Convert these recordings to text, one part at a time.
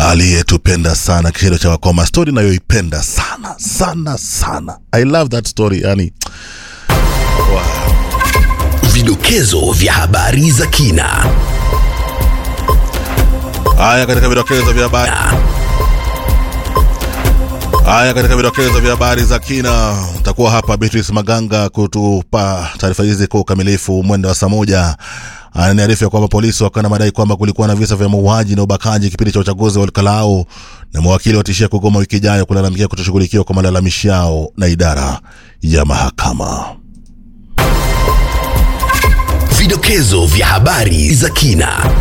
aliyetupenda sana kitendo cha wakoma story nayoipenda sana sana sana i love that story yani Vidokezo vya habari za kina. haya katika vidokezo vya habari haya katika vidokezo vya habari za kina takuwa hapa beatrice maganga kutupa taarifa hizi kwa ukamilifu mwendo wa saa moja ananiarifu ya kwamba polisi wakana madai kwamba kulikuwa na visa vya mauaji na ubakaji kipindi cha uchaguzi wa Olkalau na mawakili watishia kugoma wiki ijayo kulalamikia kutoshughulikiwa kwa malalamishi yao na idara ya mahakama. Vidokezo vya habari za kina.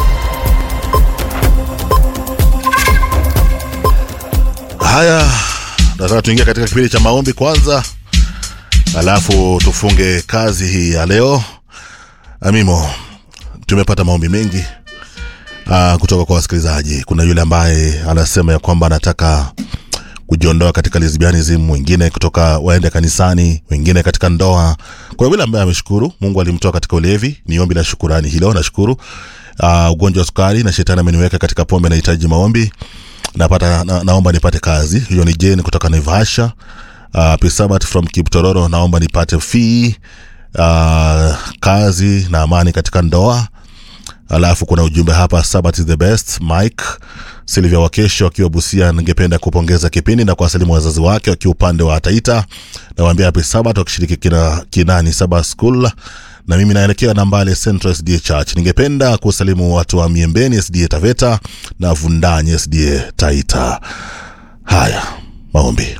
Haya, nataka tuingia katika kipindi cha maombi kwanza, alafu tufunge kazi hii ya leo. Amimo, tumepata maombi mengi uh, kutoka kwa wasikilizaji. Kuna yule ambaye anasema ya kwamba anataka kujiondoa katika lesbianism, mwingine kutoka waende kanisani, wengine katika ndoa. Kuna yule ambaye ameshukuru Mungu alimtoa katika ulevi, ni ombi la shukurani hilo, nashukuru. Uh, ugonjwa wa sukari na shetani ameniweka katika pombe, nahitaji maombi napata na, naomba nipate kazi hiyo ni jane kutoka naivasha uh, pisabat from kiptororo naomba nipate fee uh, kazi na amani katika ndoa alafu kuna ujumbe hapa sabat is the best mike silvia wakesho akiwa busia ningependa kupongeza kipindi na kuwasalimu wazazi wake wakiwa upande wa taita nawaambia happy sabat wakishiriki kina, kinani saba school na mimi naelekea nambale central sda church ningependa kusalimu watu wa miembeni sda taveta na vundanyi sda taita haya maombi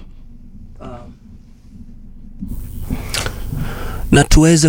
na tuweze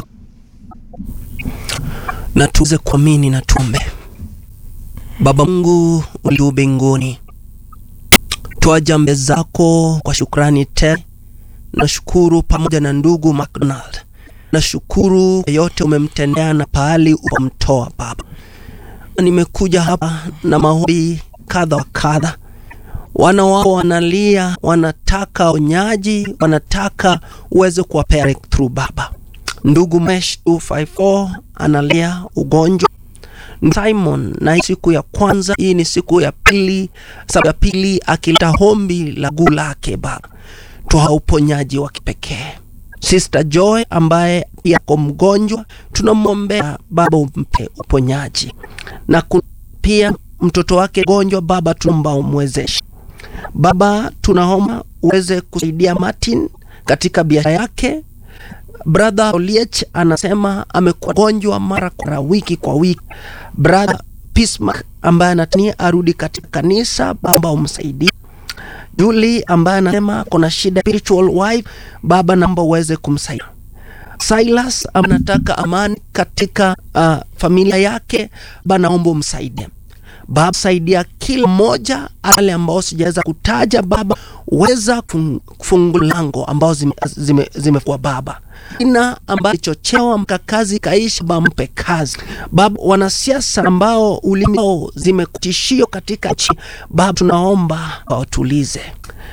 na tuweze kuamini na tuombe. Baba Mungu uliye mbinguni, twaja mbele zako kwa shukrani tele. Nashukuru pamoja na ndugu McDonald, nashukuru yote umemtendea na pahali upomtoa Baba. Nimekuja hapa na maombi kadha wa kadha wana wao wanalia, wanataka onyaji, wanataka uweze kuwapea breakthrough Baba. Ndugu Mesh 254 analia ugonjwa. Simon na hii siku ya kwanza, hii ni siku ya pili, sababu ya pili akileta hombi la guu lake Baba, toa uponyaji wa kipekee. Sister Joy ambaye pia ako mgonjwa, tunamwombea Baba umpe uponyaji, na kun- pia mtoto wake gonjwa Baba, tunaomba umwezeshe Baba, tunaomba uweze kusaidia Martin katika biashara yake. Brother Oliech anasema amekuwa gonjwa mara kwa wiki kwa wiki. Brother Pismark ambaye anatania arudi katika kanisa, Baba umsaidie. Julie ambaye anasema kuna shida spiritual wife, Baba naomba uweze kumsaidia. Silas anataka amani katika uh, familia yake, Baba naomba umsaidie. Baba saidia kila mmoja, wale ambao sijaweza kutaja Baba, weza kufungua lango ambao zimekuwa zime, zime Baba ina ambayo chochewa mkakazi kaisha Baba, mpe kazi Baba. Wanasiasa ambao ulimi wao zimekutishio katika nchi Baba, tunaomba watulize